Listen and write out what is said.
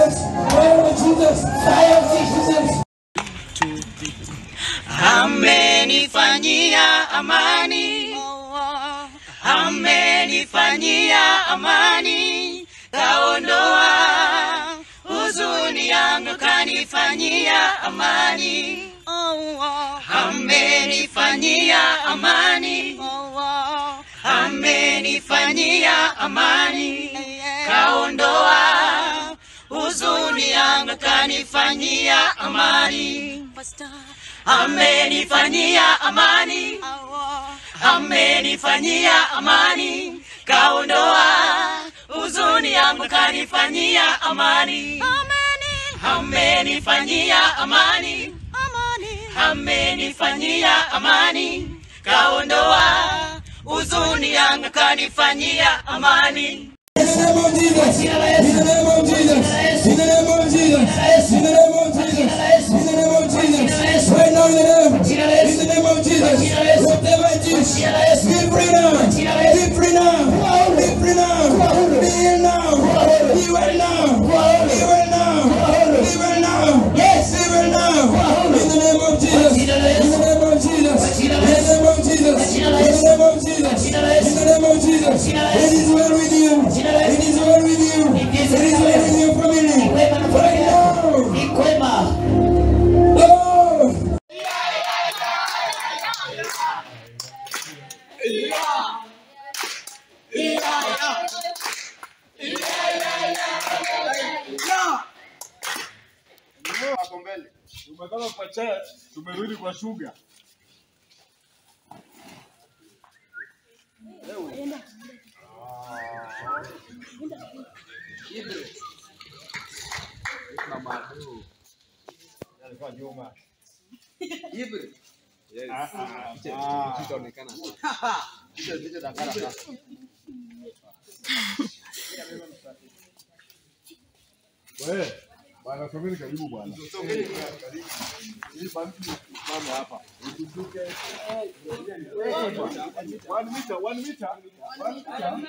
Jesus. Fire of Jesus. Fire of Jesus. amenifanyia amani, amenifanyia amani, kaondoa huzuni yangu, kanifanyia amani, amenifanyia amani, amenifanyia amani, kaondoa huzuni yangu, kanifanyia amani amenifanyia amani, amenifanyia amani, kaondoa huzuni yangu, kanifanyia amani, amenifanyia amani, amenifanyia amani, kaondoa huzuni yangu, kanifanyia amani. In the name of Jesus. In the name of Jesus. In the name of Jesus. In the name of Jesus. In the name of Jesus. Right now in the name. In the name of Jesus. Whatever it is. Be free now. Be free now. Be free now. Be healed now. Be well now. Be well now. Be well now. Yes. Be well now. In the name of Jesus. In the name of Jesus. In the name of Jesus. In the name of Jesus. In the name of Jesus. It is well with you. It is well with you. It is well with your family. Right now. Oh. Hapo mbele. Tumetoka kwa chai, tumerudi kwa shuga. Wewe, bwana someni karibu bwana. Hii banki mama hapa. Usishuke. One meter, one meter. One meter.